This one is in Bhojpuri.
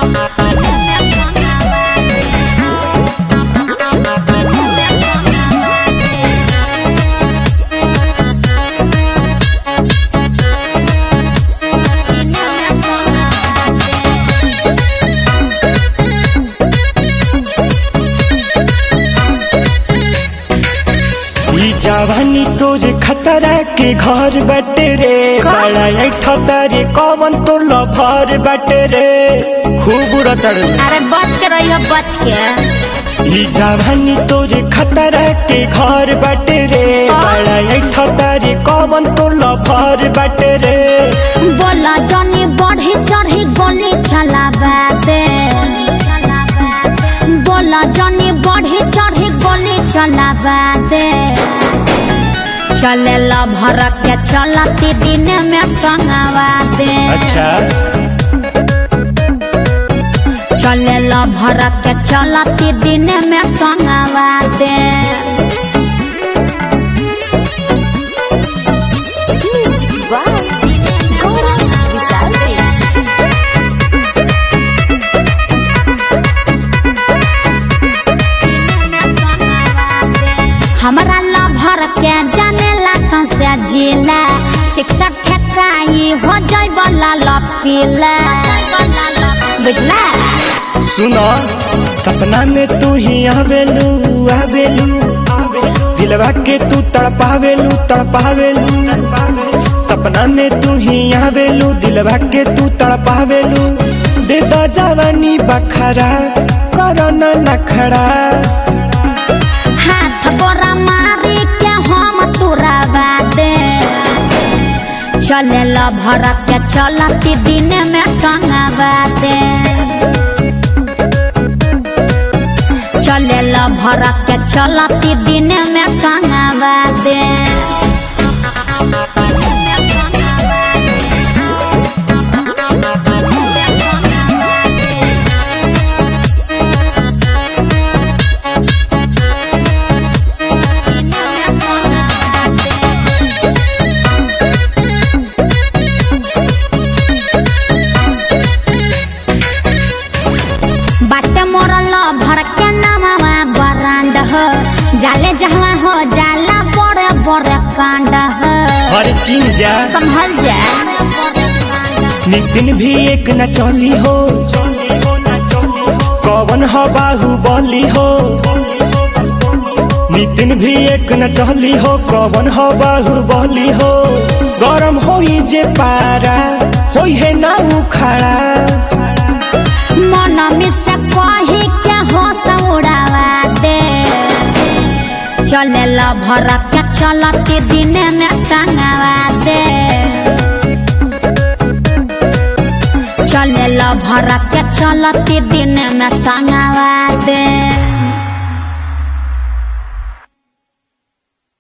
ई जवानी तोरे खतरा के घर बटे रे का? बड़ा ऐठता रे कौन तो लभर बटे रे खूब उड़तड़ अरे बच के रहियो बच के ई जवानी तोरे खतरा के घर बटे रे का? बड़ा ऐठता रे कौन तो लभर बटे रे बोला जनी बढ़ी चढ़ी गोली चलावा दे बोला जनी बढ़ी चढ़ी गोली चलावा दे चले ला भर के चलती दिन में टंगावा दे अच्छा चले ला भर के चलती दिन में टंगावा दे हमरा ला भर के जानेला संसे जिला शिक्षक ठेकाई हो जाय वाला लपीला बुझला सुनो सपना में तू ही आवेलू आवेलू दिलवा के तू तड़पावेलू तड़पावेलू सपना में तू ही आवेलू दिलवा के तू तड़पावेलू दे दो जवानी बखरा करो न नखड़ा हाथ गोरा मारी के हम तुरावा दे चले ला भर के चलती दिन में टंगावा दे चले ला भर के चलती दिन में टंगावा दे बाटे मोरल भर के नामवा बरांड हो जाले जहवा हो जाला बड़े बड़े कांड हो हर चीज जा संभल जा नितिन भी एक न चली हो कौन हो बाहुबली हो नितिन भी एक न चली हो कौन हो बाहुबली हो गरम होई जे पारा होई है ना उखाड़ा मन में से कही के हो उड़ावा दे चले ला भर के चलती दिन में टंगावा दे चले ला भर के चलती दिन में टंगावा दे